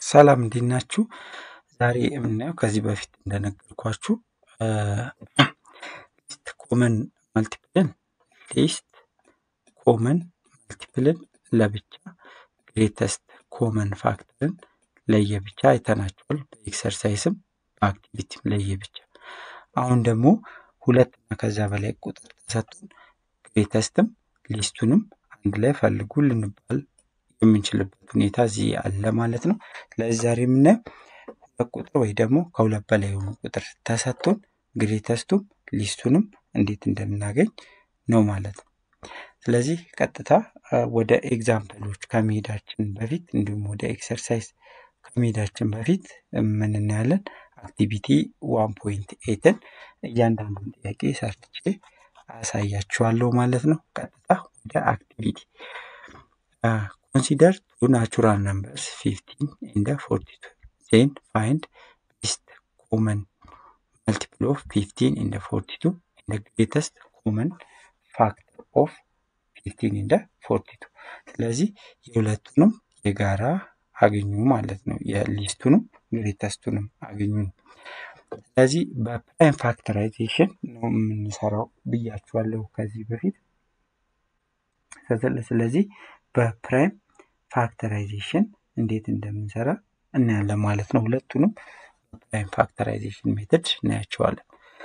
ሰላም እንዴት ናችሁ? ዛሬ የምናየው ከዚህ በፊት እንደነገርኳችሁ ሊስት ኮመን መልቲፕልን ሊስት ኮመን መልቲፕልን ለብቻ ግሬተስት ኮመን ፋክተርን ለየብቻ አይተናቸዋል። በኤክሰርሳይስም በአክቲቪቲም ለየብቻ። አሁን ደግሞ ሁለት እና ከዛ በላይ ቁጥር ተሰጥቶን ግሬተስትም ሊስቱንም አንድ ላይ ፈልጉ ልንባል የምንችልበት ሁኔታ እዚህ አለ ማለት ነው። ስለዚህ ዛሬ የምናየው ሁለት ቁጥር ወይ ደግሞ ከሁለት በላይ የሆኑ ቁጥር ተሰጥቶን ግሬተስቱም ሊስቱንም እንዴት እንደምናገኝ ነው ማለት ነው። ስለዚህ ቀጥታ ወደ ኤግዛምፕሎች ከመሄዳችን በፊት እንዲሁም ወደ ኤክሰርሳይዝ ከመሄዳችን በፊት ምን እናያለን? አክቲቪቲ ዋን ፖይንት ኤትን እያንዳንዱን ጥያቄ ሰርቼ አሳያችኋለሁ ማለት ነው። ቀጥታ ወደ አክቲቪቲ ኮንሲደር ቱ ናቹራል ነምበርስ ፊፍቲን ኤንድ ፎርቲ ቱ ዜን ፋይንድ ሊስት ኮመን መልቲፕል ኦፍ ፊፍቲን ኤንድ ፎርቲ ቱ ኤንድ ግሬተስት ኮመን ፋክተር ኦፍ ፊፍቲን ኤንድ ፎርቲ ቱ። ስለዚህ የሁለቱንም የጋራ አግኙ ማለት ነው። የሊስቱንም ግሬተስቱንም አግኙ ነው። ስለዚህ በፕራይም ፋክተራይዜሽን ነው የምንሰራው ብያችኋለሁ ከዚህ በፊት። ስለዚህ በፕራይም ፋክተራይዜሽን እንዴት እንደምንሰራ እናያለን ማለት ነው። ሁለቱንም በፕራይም ፋክተራይዜሽን ሜተድ እናያቸዋለን።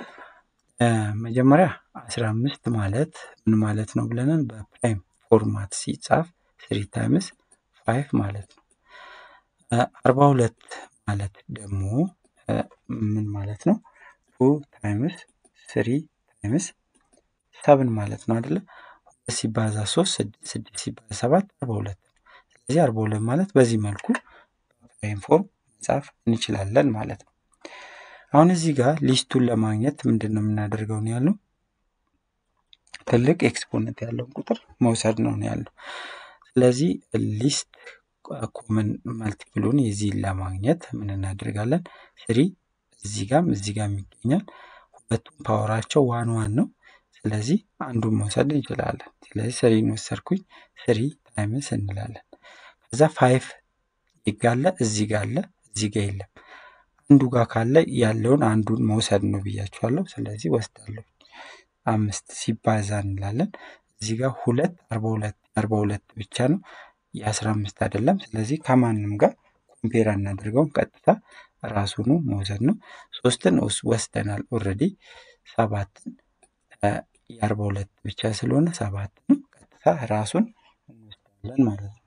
መጀመሪያ አስራ አምስት ማለት ምን ማለት ነው ብለናል። በፕራይም ፎርማት ሲጻፍ ስሪ ታይምስ ፋይቭ ማለት ነው። አርባ ሁለት ማለት ደግሞ ምን ማለት ነው? ቱ ታይምስ ስሪ ታይምስ ሰብን ማለት ነው አይደለ? ሁለት ሲባዛ ሶስት ስድስት ስድስት ሲባዛ ሰባት አርባ ሁለት ነው። ስለዚህ አርባ ሁለት ማለት በዚህ መልኩ በፕራይም ፎርም መጻፍ እንችላለን ማለት ነው። አሁን እዚህ ጋር ሊስቱን ለማግኘት ምንድን ነው የምናደርገው ነው ያልነው? ትልቅ ኤክስፖነንት ያለውን ቁጥር መውሰድ ነው ነው ያልነው። ስለዚህ ሊስት ኮመን መልቲፕሉን የዚህን ለማግኘት ምን እናደርጋለን? ስሪ እዚህ ጋም እዚህ ጋም ይገኛል። ሁለቱም ፓወራቸው ዋን ዋን ነው። ስለዚህ አንዱን መውሰድ እንችላለን። ስለዚህ ስሪን ወሰድኩኝ። ስሪ ታይምስ እንላለን። ከዛ ፋይቭ ይጋለ እዚህ ጋር አለ እዚህ ጋር የለም። አንዱ ጋር ካለ ያለውን አንዱን መውሰድ ነው ብያችኋለሁ። ስለዚህ ወስዳለሁ። አምስት ሲባዛ እንላለን። እዚህ ጋር ሁለት አርባ ሁለት አርባ ሁለት ብቻ ነው የአስራ አምስት አይደለም። ስለዚህ ከማንም ጋር ኮምፔር አናደርገውም። ቀጥታ ራሱኑ መውሰድ ነው። ሶስትን ወስደናል ኦልሬዲ። ሰባትን የአርባ ሁለት ብቻ ስለሆነ ሰባትን ቀጥታ ራሱን እንወስዳለን ማለት ነው።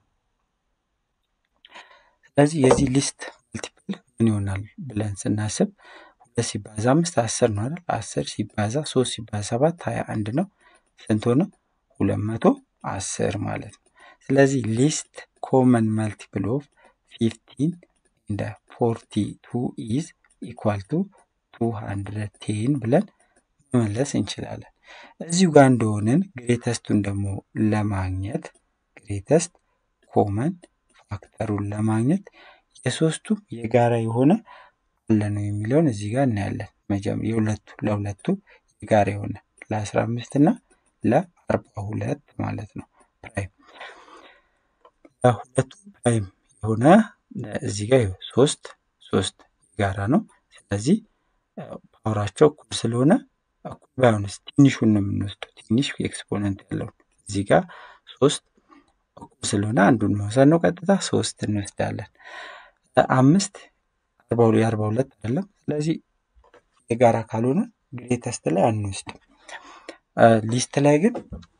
ስለዚህ የዚህ ሊስት መልቲፕል ምን ይሆናል ብለን ስናስብ ሁለት ሲባዛ አምስት አስር ነው አይደል? አስር ሲባዛ ሶስት ሲባዛ ሰባት ሀያ አንድ ነው። ስንት ሆነ? ሁለት መቶ አስር ማለት ነው። ስለዚህ ሊስት ኮመን መልቲፕል ኦፍ ፊፍቲን እንደ ፎርቲ ቱ ኢዝ ኢኳል ቱ ቱ ሀንድረድ ቴን ብለን መመለስ እንችላለን። እዚሁ ጋር እንደሆንን ግሬተስቱን ደግሞ ለማግኘት ግሬተስት ኮመን ፋክተሩን ለማግኘት የሶስቱም የጋራ የሆነ አለ ነው የሚለውን እዚህ ጋር እናያለን። የሁለቱ ለሁለቱ የጋራ የሆነ ለአስራ አምስት እና ለአርባ ሁለት ማለት ነው ፕራይም ለሁለቱ ፕራይም የሆነ እዚህ ጋር ሶስት ሶስት የጋራ ነው። ስለዚህ ፓወራቸው እኩል ስለሆነ እኩል ባይሆንስ ትንሹን ነው የምንወስደው። ትንሽ ኤክስፖነንት ያለውን እዚህ ጋር ሶስት እኩል ስለሆነ አንዱን መውሰድ ነው። ቀጥታ ሶስት እንወስዳለን። አምስት የአርባ ሁለት አይደለም። ስለዚህ የጋራ ካልሆነ ግሬተስት ላይ አንወስድም። ሊስት ላይ ግን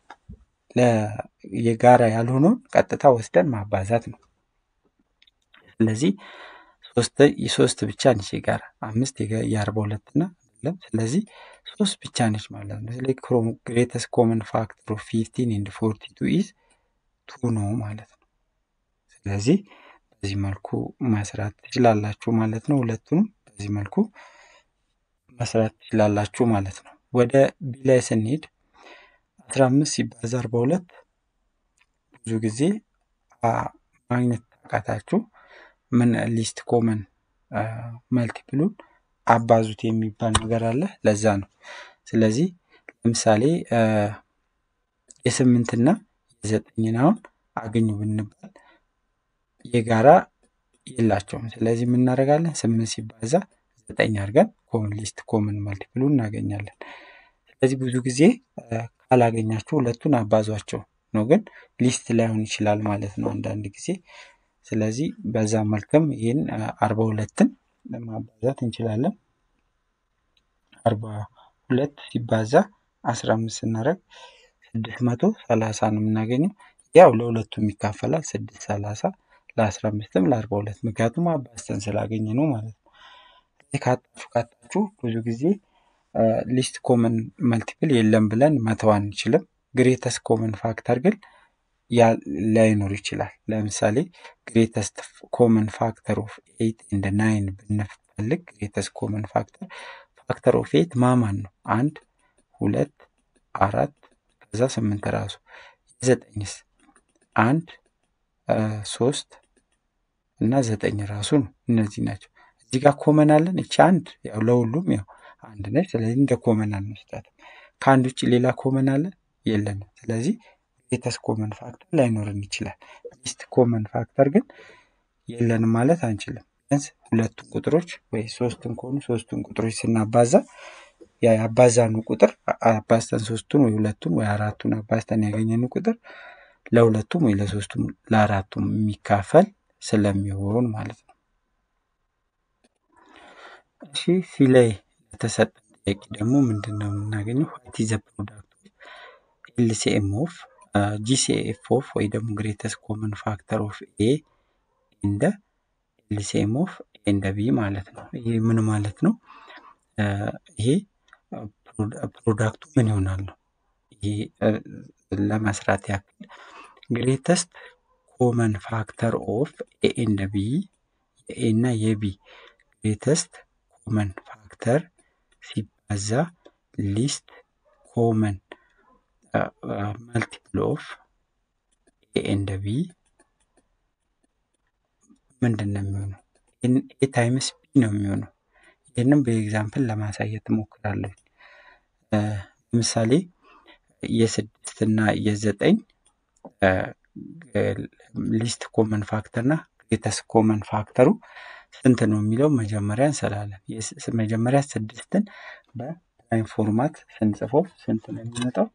የጋራ ያልሆነውን ቀጥታ ወስደን ማባዛት ነው። ስለዚህ ሶስት ብቻ ነች የጋራ አምስት የአርባ ሁለት እና አይደለም። ስለዚህ ሶስት ብቻ ነች ማለት ነው። ስለዚህ ግሬተስት ኮመን ፋክተር ኦፍ ፊፍቲን ኤንድ ፎርቲ ቱ ኢዝ ቱ ነው ማለት ነው። ስለዚህ በዚህ መልኩ መስራት ትችላላችሁ ማለት ነው። ሁለቱንም በዚህ መልኩ መስራት ትችላላችሁ ማለት ነው። ወደ ቢ ላይ ስንሄድ አስራ አምስት ሲባዛ አርባ ሁለት ብዙ ጊዜ ማግኘት ታቃታችሁ ምን ሊስት ኮመን መልቲፕሉን አባዙት የሚባል ነገር አለ። ለዛ ነው። ስለዚህ ለምሳሌ የስምንትና የዘጠኝን አሁን አገኙ ብንባል የጋራ የላቸውም። ስለዚህ የምናደርጋለን ስምንት ሲባዛ ዘጠኝ አድርገን ኮመን ሊስት ኮመን መልቲፕሉ እናገኛለን። ስለዚህ ብዙ ጊዜ ካላገኛችሁ ሁለቱን አባዟቸው ነው፣ ግን ሊስት ላይሆን ይችላል ማለት ነው አንዳንድ ጊዜ። ስለዚህ በዛ መልክም ይህን አርባ ሁለትን ማባዛት እንችላለን። አርባ ሁለት ሲባዛ አስራ አምስት ስናደርግ ስድስት መቶ ሰላሳ ነው የምናገኘው። ያው ለሁለቱም ይካፈላል ስድስት ሰላሳ ለአስራ አምስትም ለአርባ ሁለት ምክንያቱም አባዝተን ስላገኘ ነው ማለት ነው። ካጣችሁ ካጣችሁ ብዙ ጊዜ ሊስት ኮመን መልቲፕል የለም ብለን መተው አንችልም። ግሬተስት ኮመን ፋክተር ግን ላይኖር ይችላል። ለምሳሌ ግሬተስት ኮመን ፋክተር ኦፍ ኤይት ኤንድ ናይን ብንፈልግ ግሬተስት ኮመን ፋክተር ፋክተር ኦፍ ኤይት ማማን ነው? አንድ ሁለት አራት ከዛ ስምንት ራሱ የዘጠኝስ አንድ ሶስት እና ዘጠኝ ራሱ ነው። እነዚህ ናቸው። እዚህ ጋር ኮመን አለን። እቺ አንድ ያው ለሁሉም ያው አንድ ነች። ስለዚህ እንደ ኮመን አንወስዳትም። ከአንድ ውጭ ሌላ ኮመን አለ የለንም። ስለዚህ ግሬተስት ኮመን ፋክተር ላይኖርን ይችላል። ሊስት ኮመን ፋክተር ግን የለንም ማለት አንችልም። ቢያንስ ሁለቱን ቁጥሮች ወይ ሶስቱን ከሆኑ ሶስቱን ቁጥሮች ስናባዛ ያ ያባዛኑ ቁጥር አባዝተን ሶስቱን ወይ ሁለቱን ወይ አራቱን አባዝተን ያገኘን ቁጥር ለሁለቱም ወይ ለሶስቱም ለአራቱም የሚካፈል ስለሚሆን ማለት ነው። እሺ ሲ ላይ ለተሰጠን ጥያቄ ደግሞ ምንድን ነው የምናገኘው? ዋት ኢዝ ዘ ፕሮዳክት ኤልሲኤም ኦፍ ጂሲኤፍ ኦፍ ወይ ደግሞ ግሬተስት ኮመን ፋክተር ኦፍ ኤ እንደ ኤልሲኤም ኦፍ ኤ እንደ ቢ ማለት ነው። ይሄ ምን ማለት ነው? ይሄ ፕሮዳክቱ ምን ይሆናል ነው። ይሄ ለመስራት ያክል ግሬተስት ኮመን ፋክተር ኦፍ ኤ እንደ ቢ የኤ እና የቢ ግሬተስት ኮመን ፋክተር ሲባዛ ሊስት ኮመን መልቲፕል ኦፍ ኤ እንደ ቢ ምንድን ነው የሚሆነው? ኤ ታይምስ ቢ ነው የሚሆነው። ይህንም በኤግዛምፕል ለማሳየት እሞክራለሁ። ለምሳሌ የስድስት እና የዘጠኝ ሊስት ኮመን ፋክተር እና ግሬተስት ኮመን ፋክተሩ ስንት ነው የሚለው መጀመሪያ እንሰላለን። መጀመሪያ ስድስትን በፕራይም ፎርማት ስንጽፈው ስንት ነው የሚመጣው?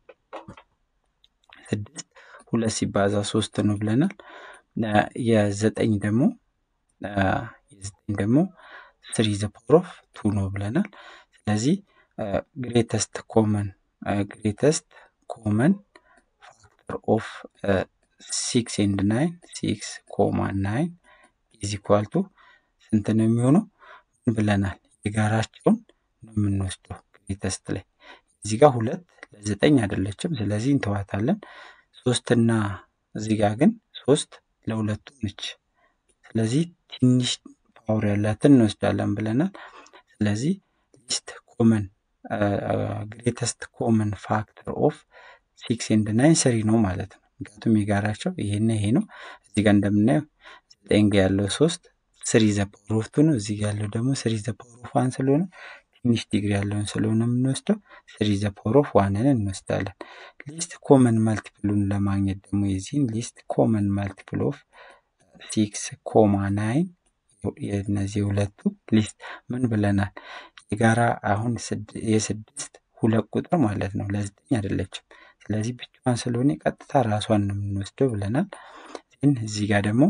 ስድስት ሁለት ሲባዛ ሶስት ነው ብለናል። የዘጠኝ ደግሞ የዘጠኝ ደግሞ ስሪ ዘ ፓወር ኦፍ ቱ ነው ብለናል። ስለዚህ ግሬተስት ኮመን ግሬተስት ኮመን ፋክተር ኦፍ ሲክስ ኤንድ ናይን ሲክስ ኮማ ናይን ኢዝ ኢኳል ቱ ስንት ነው የሚሆነው? ምን ብለናል? የጋራቸውን ነው የምንወስደው ግሬተስት ላይ እዚህ ጋር ሁለት ለዘጠኝ አይደለችም። ስለዚህ እንተዋታለን። ሶስትና እዚህ ጋር ግን ሶስት ለሁለቱ ነች። ስለዚህ ትንሽ ፓወር ያላትን እንወስዳለን ብለናል። ስለዚህ ሊስት ኮመን ግሬተስት ኮመን ፋክተር ኦፍ ሲክስ ኤንድ ናይን ስሪ ነው ማለት ነው። ምክንያቱም የጋራቸው ይሄና ይሄ ነው። እዚህ ጋር እንደምናየው ዘጠኝ ጋ ያለው ሶስት ስሪ ዘ ፓወር ኦፍ ቱ ነው። እዚህ ጋር ያለው ደግሞ ስሪ ዘ ፓወር ኦፍ ዋን ስለሆነ ትንሽ ዲግሪ ያለውን ስለሆነ የምንወስደው ስሪ ዘ ፓወር ኦፍ ዋንን እንወስዳለን። ሊስት ኮመን መልቲፕሉን ለማግኘት ደግሞ የዚህን ሊስት ኮመን መልቲፕል ኦፍ ሲክስ ኮማ ናይን የእነዚህ ሁለቱ ሊስት ምን ብለናል? የጋራ አሁን የስድስት ሁለት ቁጥር ማለት ነው። ለዘጠኝ አይደለችም። ስለዚህ ብቻዋን ስለሆነ ቀጥታ ራሷን ነው የምንወስደው ብለናል። ግን እዚህ ጋር ደግሞ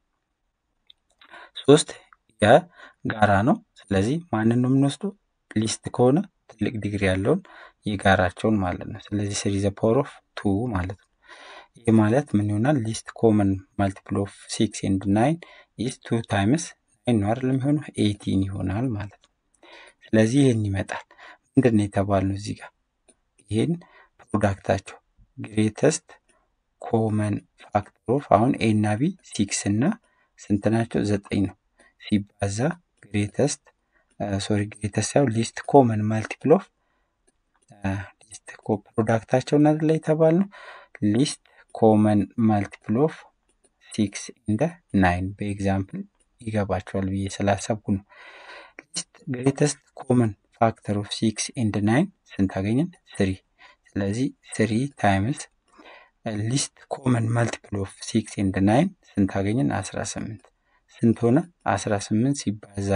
ሶስት የጋራ ነው። ስለዚህ ማንን ነው የምንወስደው? ሊስት ከሆነ ትልቅ ዲግሪ ያለውን የጋራቸውን ማለት ነው። ስለዚህ ስሪ ዘ ፓወር ኦፍ ቱ ማለት ነው። ይህ ማለት ምን ይሆናል? ሊስት ኮመን ማልቲፕል ኦፍ ሲክስ ኤንድ ናይን ኢዝ ቱ ታይምስ ናይን ነው አይደለም የሚሆነው ኤይቲን ይሆናል ማለት ነው። ስለዚህ ይህን ይመጣል። ምንድን ነው የተባልነው እዚህ ጋር ይህን ፕሮዳክታቸው ግሬተስት ኮመን ፋክተር ኦፍ አሁን ኤ እና ቢ ሲክስ እና ስንት ናቸው? ዘጠኝ ነው ሲባዛ ግሬተስት ሶሪ ግሬተስት ሳይሆን ሊስት ኮመን ማልቲፕል ኦፍ ሊስት ፕሮዳክታቸው እና ላይ የተባልነው ሊስት ኮመን ማልቲፕል ኦፍ ሲክስ እንደ ናይን በኤግዛምፕል ይገባቸዋል ብዬ ስላሰብኩ ነው። ሊስት ግሬተስት ኮመን ፋክተር ኦፍ ሲክስ ኤንድ ናይን ስንት አገኘን? ስሪ። ስለዚህ ስሪ ታይምስ ሊስት ኮመን ማልቲፕል ኦፍ ሲክስ ኤንድ ናይን ስንት አገኘን? አስራ ስምንት ስንት ሆነ? አስራ ስምንት ሲባዛ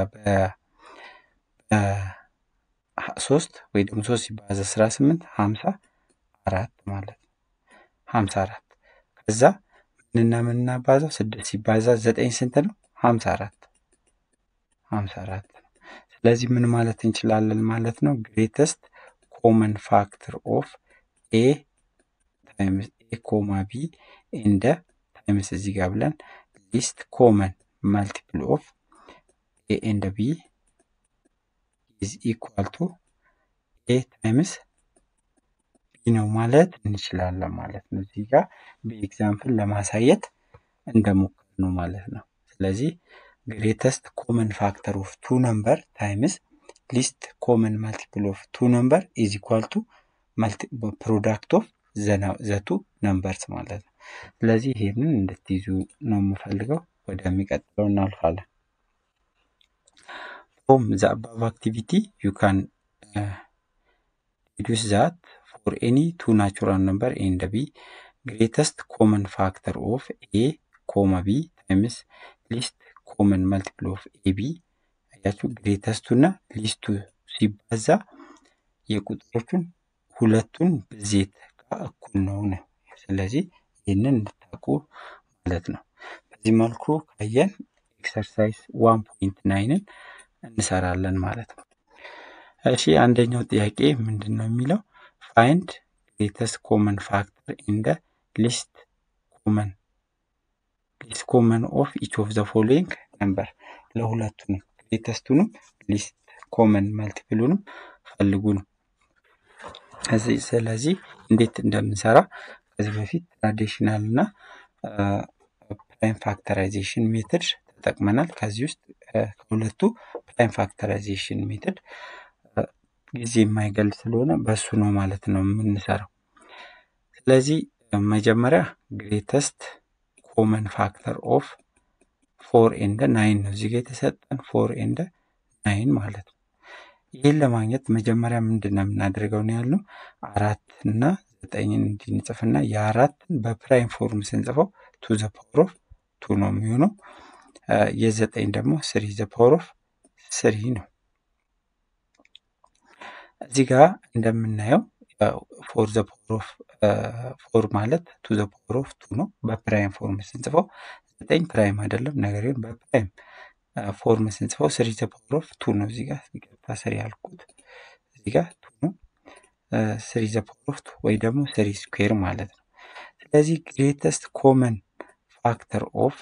በሶስት ወይ ደግሞ ሶስት ሲባዛ አስራ ስምንት ሀምሳ አራት ማለት ነው። ሀምሳ አራት ከዛ ምንና ምን እናባዛው? ስድስት ሲባዛ ዘጠኝ ስንት ነው? ሀምሳ አራት ሀምሳ አራት ነው። ስለዚህ ምን ማለት እንችላለን ማለት ነው? ግሬተስት ኮመን ፋክተር ኦፍ ኤ ታይምስ ኤ ኮማ ቢ እንደ ታይምስ እዚህ ጋር ብለን ሊስት ኮመን ማልቲፕል ኦፍ ኤ ኤንድ ቢ ኢዝ ኢኳል ቱ ኤ ታይምስ ቢ ነው ማለት እንችላለን ማለት ነው። እዚህ ጋር በኤግዛምፕል ለማሳየት እንደሞከር ነው ማለት ነው። ስለዚህ ግሬተስት ኮመን ፋክተር ኦፍ ቱ ነምበር ታይምስ ሊስት ኮመን ማልቲፕል ኦፍ ቱ ነምበር ኢዝ ኢኳል ቱ ፕሮዳክት ኦፍ ዘቱ ነምበርስ ማለት ነው። ስለዚህ ይሄንን እንድትይዙ ነው የምፈልገው። ወደሚቀጥለው እናልፋለን። ፍሮም ዘ አባቭ አክቲቪቲ ዩ ካን ዲዱስ ዛት ፎር ኤኒ ቱ ናቹራል ነምበር ኤንድ ቢ ግሬተስት ኮመን ፋክተር ኦፍ ኤ ኮማ ቢ ታይምስ ሊስት ኮመን መልቲፕል ኦፍ ኤ ቢ አያችሁ፣ ግሬተስቱ እና ሊስቱ ሲባዛ የቁጥሮቹን ሁለቱን ብዜት ጋር እኩል ነው ነው። ስለዚህ ይህንን እንድታውቁ ማለት ነው። በዚህ መልኩ ካየን ኤክሰርሳይዝ ዋን ፖይንት ናይንን እንሰራለን ማለት ነው። እሺ አንደኛው ጥያቄ ምንድን ነው የሚለው ፋይንድ ግሬተስት ኮመን ፋክተር ኢን ደ ሊስት ኮመን ሊስት ኮመን ኦፍ ኢች ኦፍ ዘ ፎሎዊንግ ነምበር ለሁለቱንም ግሬተስቱንም ሊስት ኮመን መልቲፕሉንም ፈልጉ ነው። ስለዚህ እንዴት እንደምንሰራ ከዚህ በፊት ትራዲሽናል እና ፕራይም ፋክተራይዜሽን ሜትድ ተጠቅመናል። ከዚህ ውስጥ ከሁለቱ ፕራይም ፋክተራይዜሽን ሜትድ ጊዜ የማይገል ስለሆነ በሱ ነው ማለት ነው የምንሰራው። ስለዚህ መጀመሪያ ግሬተስት ኮመን ፋክተር ኦፍ ፎር ኤንደ ናይን ነው እዚጋ የተሰጠን ፎር ኤንደ ናይን ማለት ነው። ይህን ለማግኘት መጀመሪያ ምንድን ነው የምናደርገው ነው ያልነው አራት እና ዘጠኝን እንድንጽፍና የአራትን በፕራይም ፎርም ስንጽፈው ቱ ዘ ፓወር ኦፍ ቱ ነው የሚሆነው። የዘጠኝ ደግሞ ስሪ ዘ ፓወር ኦፍ ስሪ ነው። እዚህ ጋር እንደምናየው ፎር ዘ ፓወር ኦፍ ፎር ማለት ቱ ዘ ፓወር ኦፍ ቱ ነው። በፕራይም ፎርም ስንጽፈው ዘጠኝ ፕራይም አይደለም፣ ነገር ግን በፕራይም ፎርም ስንጽፈው ስሪ ዘ ፓወር ኦፍ ቱ ነው። እዚህ ጋር ይቅርታ ስሪ ያልኩት እዚህ ጋር ቱ ነው። ስሪ ዘ ፓወር ኦፍ ቱ ወይ ደግሞ ስሪ ስኩዌር ማለት ነው። ስለዚህ ግሬተስት ኮመን ፋክተር ኦፍ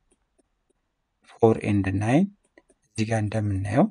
ፎር ኤንድ ናይን እዚህ ጋር እንደምናየው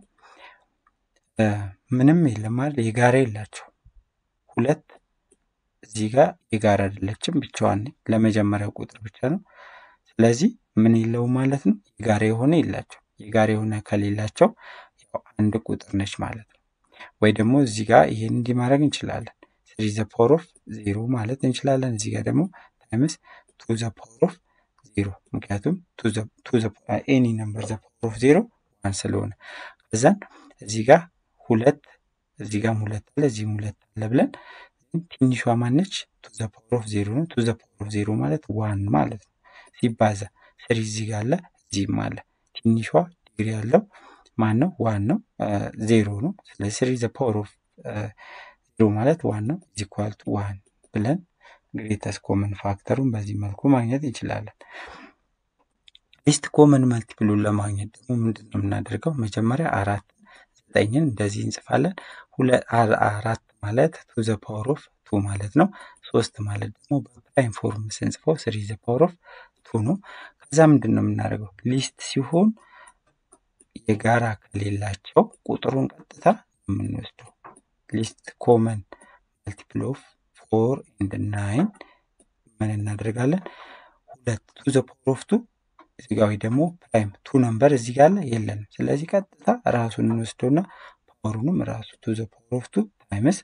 ምንም የለም ማለት የጋራ የላቸው ሁለት እዚህ ጋር የጋራ አይደለችም፣ ብቻዋን ለመጀመሪያው ቁጥር ብቻ ነው። ስለዚህ ምን የለውም ማለት ነው የጋራ የሆነ የላቸው። የጋራ የሆነ ከሌላቸው ያው አንድ ቁጥር ነች ማለት ነው። ወይ ደግሞ እዚህ ጋር ይሄን እንዲህ ማድረግ እንችላለን። ስሪ ዘ ፓወር ኦፍ ዜሮ ማለት እንችላለን። እዚህ ጋር ደግሞ ታይምስ ቱ ዘ ፓወር ኦፍ ዜሮ ምክንያቱም ኤኒ ነምበር ዘ ፓወር ኦፍ ዜሮ ዋን ስለሆነ ከዛን እዚህ ጋር ሁለት እዚህ ጋርም ሁለት አለ እዚህም ሁለት አለ ብለን ትንሿ ማነች? ቱ ዘ ፓወር ኦፍ ዜሮ ነው። ቱ ዘ ፓወር ኦፍ ዜሮ ማለት ዋን ማለት ነው። ሲባዛ ስሪ እዚህ ጋር አለ እዚህም አለ። ትንሿ ዲግሪ ያለው ማን ነው? ዋን ነው፣ ዜሮ ነው። ስለዚህ ስሪ ዘ ፓወር ኦፍ ዜሮ ማለት ዋን ነው። ኢዝ ኢኳል ቱ ዋን ብለን ግሬተስት ኮመን ፋክተሩን በዚህ መልኩ ማግኘት እንችላለን። ሊስት ኮመን መልቲፕሉን ለማግኘት ደግሞ ምንድን ነው የምናደርገው? መጀመሪያ አራት ዘጠኝን እንደዚህ እንጽፋለን። አራት ማለት ቱ ዘ ፓወር ኦፍ ቱ ማለት ነው። ሶስት ማለት ደግሞ በፕራይም ፎርም ስንጽፈው ስሪ ዘ ፓወር ኦፍ ቱ ነው። ከዛ ምንድን ነው የምናደርገው? ሊስት ሲሆን የጋራ ከሌላቸው ቁጥሩን ቀጥታ የምንወስደው ሊስት ኮመን መልቲፕል ኦፍ ፎር ኤንድ ናይን ምን እናደርጋለን? ሁለት ቱ ዘ ፓወር ኦፍ ቱ እዚህ ጋር ወይ ደግሞ ፕራይም ቱ ነምበር እዚህ ጋር አለ የለንም። ስለዚህ ቀጥታ ራሱን እንወስደውና ፓወሩንም ራሱ ቱ ዘ ፓወር ኦፍ ቱ ታይምስ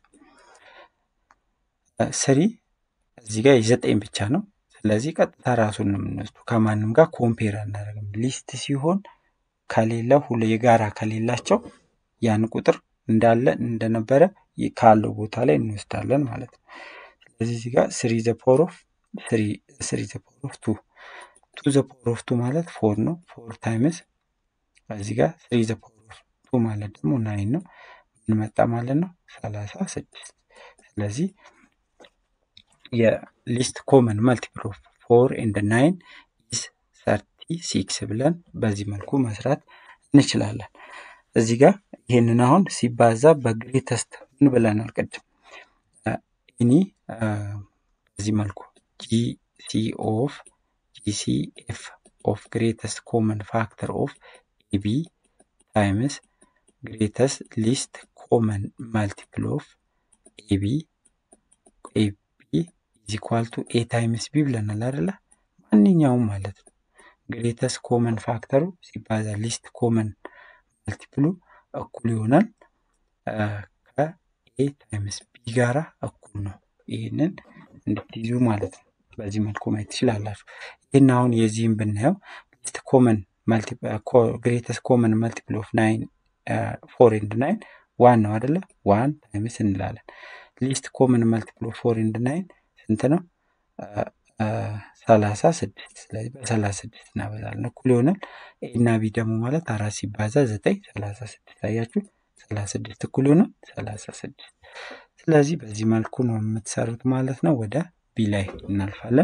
ስሪ እዚህ ጋር የዘጠኝ ብቻ ነው። ስለዚህ ቀጥታ ራሱን ነው የምንወስደው። ከማንም ጋር ኮምፔር አናደርግም። ሊስት ሲሆን ከሌለ ሁሉ የጋራ ከሌላቸው ያን ቁጥር እንዳለ እንደነበረ ካለው ቦታ ላይ እንወስዳለን ማለት ነው። ስለዚህ እዚህ ጋር ስሪ ዘ ፓወር ኦፍ ስሪ ዘ ፓወር ኦፍ ቱ ቱ ዘ ፓወር ኦፍ ቱ ማለት ፎር ነው። ፎር ታይምስ እዚህ ጋር ስሪ ዘ ፓወር ኦፍ ቱ ማለት ደግሞ ናይን ነው። ምን መጣ ማለት ነው? ሰላሳ ስድስት ስለዚህ የሊስት ኮመን መልቲፕል ኦፍ ፎር ኤንድ ናይን ኢዝ ሰርቲ ሲክስ ብለን በዚህ መልኩ መስራት እንችላለን። እዚህ ጋር ይህንን አሁን ሲባዛ በግሬተስት ምን ብለናል ቅድም ኢኒ በዚህ መልኩ ጂሲ ኦፍ ጂሲ ኤፍ ኦፍ ግሬተስት ኮመን ፋክተር ኦፍ ኤቢ ታይምስ ግሬተስት ሊስት ኮመን መልቲፕል ኦፍ ኤቢ ኤቢ ኢዝ ኢኳል ቱ ኤ ታይምስ ቢ ብለናል አይደለ? ማንኛውም ማለት ነው። ግሬተስት ኮመን ፋክተሩ ሲባዛ ሊስት ኮመን መልቲፕሉ እኩል ይሆናል ከኤ ታይምስ ቢ ጋራ እኩል ነው። ይህንን እንድትይዙ ማለት ነው። በዚህ መልኩ ማየት ትችላላችሁ። ይህን አሁን የዚህም ብናየው ሊስት ኮመን ግሬተስት ኮመን መልቲፕል ኦፍ ናይን ፎር ኤንድ ናይን ዋን ነው አደለ? ዋን ታይምስ እንላለን። ሊስት ኮመን መልቲፕል ኦፍ ፎር ኤንድ ናይን ስንት ነው? ሰላሳ ስድስት ስለዚህ በሰላሳ ስድስት እናበዛለን እኩል ይሆናል። ኤ እና ቢ ደግሞ ማለት አራት ሲባዛ ዘጠኝ ሰላሳ ስድስት አያችሁ፣ ሰላሳ ስድስት እኩል ይሆናል ሰላሳ ስድስት ስለዚህ በዚህ መልኩ ነው የምትሰሩት ማለት ነው። ወደ ቢ ላይ እናልፋለን።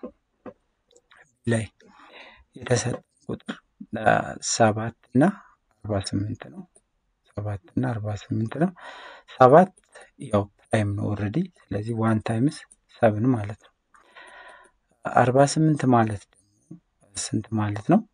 ቢ ላይ የተሰጠ ቁጥር ሰባት እና አርባ ስምንት ነው። ሰባት እና አርባ ስምንት ነው። ሰባት ያው ፕራይም ነው ኦልሬዲ። ስለዚህ ዋን ታይምስ ሰብን ማለት ነው። አርባ ስምንት ማለት ደግሞ ስንት ማለት ነው?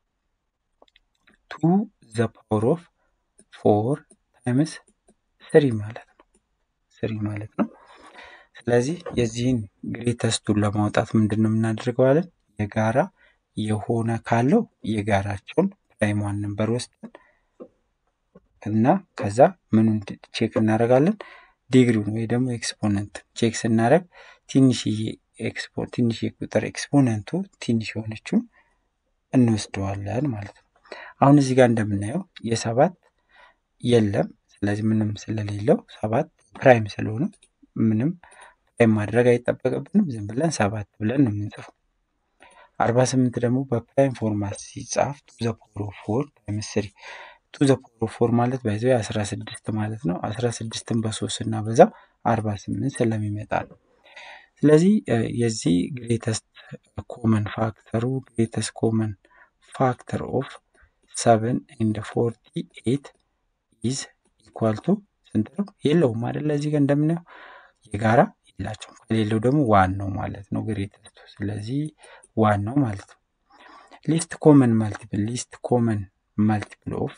ቱ ዘ ፓወር ኦፍ ፎር ታይምስ ስሪ ማለት ነው። ስሪ ማለት ነው። ስለዚህ የዚህን ግሬተስቱን ለማውጣት ምንድን ነው የምናደርገው አለን? የጋራ የሆነ ካለው የጋራቸውን ፕራይም ዋን ነምበር ወስደን እና ከዛ ምኑን ቼክ እናደርጋለን? ዲግሪውን ወይ ደግሞ ኤክስፖነንት ቼክ ስናደርግ ትንሽዬ ኤክስፖ ትንሽ ቁጥር ኤክስፖነንቱ ትንሽ የሆነችውን እንወስደዋለን ማለት ነው። አሁን እዚህ ጋር እንደምናየው የሰባት የለም። ስለዚህ ምንም ስለሌለው ሰባት ፕራይም ስለሆነ ምንም ፕራይም ማድረግ አይጠበቅብንም። ዝም ብለን ሰባት ብለን ነው የምንጽፈው። አርባ ስምንት ደግሞ በፕራይም ፎርማት ሲጻፍ ቱ ዘ ፓወር ኦፍ ፎር ታይምስ ስሪ ቱ ዘ ፓወር ኦፍ ፎር ማለት ባይዘው አስራ ስድስት ማለት ነው። አስራ ስድስትን በሶስት እና በዛው አርባ ስምንት ስለሚመጣ ነው። ስለዚህ የዚህ ግሬተስት ኮመን ፋክተሩ ግሬተስት ኮመን ፋክተር ኦፍ ሰቨን ኤንድ ፎርቲ ኤት ኢዝ ኢኳል ቱ ስንት ነው? የለውም አይደለ? እዚህ ጋር እንደምናየው የጋራ የላቸውም። ከሌለው ደግሞ ዋን ነው ማለት ነው ግሬተስቱ። ስለዚህ ዋን ነው ማለት ነው። ሊስት ኮመን ማልቲፕል ሊስት ኮመን ማልቲፕል ኦፍ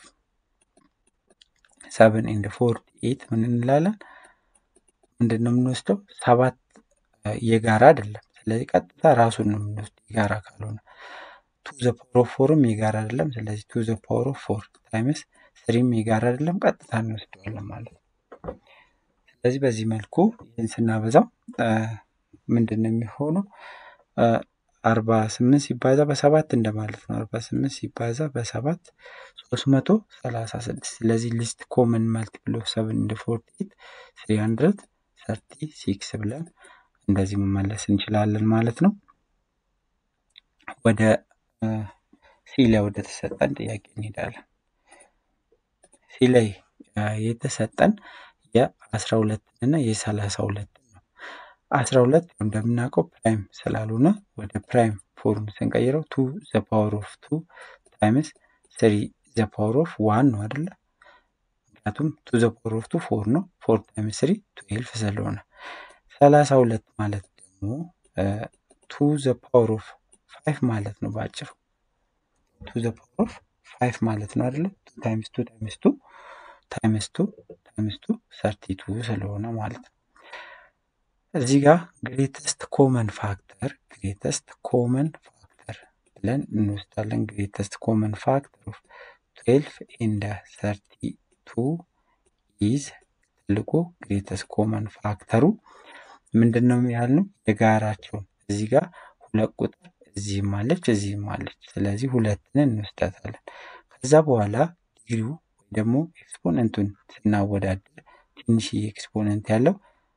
ሰቨን ኤንድ ፎርቲ ኤት ምን እንላለን? ምንድን ነው የምንወስደው? ሰባት የጋራ አይደለም። ስለዚህ ቀጥታ ራሱን ነው የምንወስደው የጋራ ካልሆነ። ቱ ዘ ፓወር ኦፍ ፎርም የጋራ አይደለም። ስለዚህ ቱ ዘ ፓወር ኦፍ ፎር ታይምስ ስሪም የጋራ አይደለም። ቀጥታ እንወስደዋለን ማለት ነው። ስለዚህ በዚህ መልኩ ይህን ስናበዛው ምንድን ነው የሚሆነው? አርባ ስምንት ሲባዛ በሰባት እንደማለት ነው። አርባ ስምንት ሲባዛ በሰባት ሶስት መቶ ሰላሳ ስድስት ስለዚህ ሊስት ኮመን ማልቲፕል ኦፍ ሰቨን እንደ ፎርቲ ኤት ስሪ ሀንድረድ ሰርቲ ሲክስ ብለን እንደዚህ መመለስ እንችላለን ማለት ነው። ወደ ሲ ላይ ወደ ተሰጠን ጥያቄ እንሄዳለን። ሲ ላይ የተሰጠን የአስራ ሁለትን እና የሰላሳ ሁለትን ነው። አስራ ሁለት እንደምናውቀው ፕራይም ስላልሆነ ወደ ፕራይም ፎርም ስንቀይረው ቱ ዘ ፓወር ኦፍ ቱ ታይምስ ስሪ ዘ ፓወር ኦፍ ዋን ነው አይደለ? ምክንያቱም ቱ ዘ ፓወር ኦፍ ቱ ፎር ነው። ፎር ታይምስ ስሪ ትዌልፍ ስለሆነ ሰላሳ ሁለት ማለት ደግሞ ቱ ዘ ፓወር ኦፍ ፋይቭ ማለት ነው በአጭሩ ቱ ዘ ፓወር ኦፍ ፋይቭ ማለት ነው አይደለ? ቱ ታይምስ ቱ ታይምስ ቱ ታይምስ ቱ ታይምስ ቱ ሰርቲ ቱ ስለሆነ ማለት ነው። እዚህ ጋር ግሬተስት ኮመን ፋክተር ግሬተስት ኮመን ፋክተር ብለን እንወስዳለን። ግሬተስት ኮመን ፋክተር ኦፍ ትዌልፍ ኤንድ ሰርቲ ቱ ኢዝ ትልቁ ግሬተስት ኮመን ፋክተሩ ምንድን ነው ያልነው? የጋራቸውን እዚህ ጋር ሁለት ቁጥር እዚህም አለች እዚህም አለች። ስለዚህ ሁለትን እንወስዳታለን። ከዛ በኋላ ዲግሪው ወይ ደግሞ ኤክስፖነንቱን ስናወዳደር ትንሽዬ ኤክስፖነንት ያለው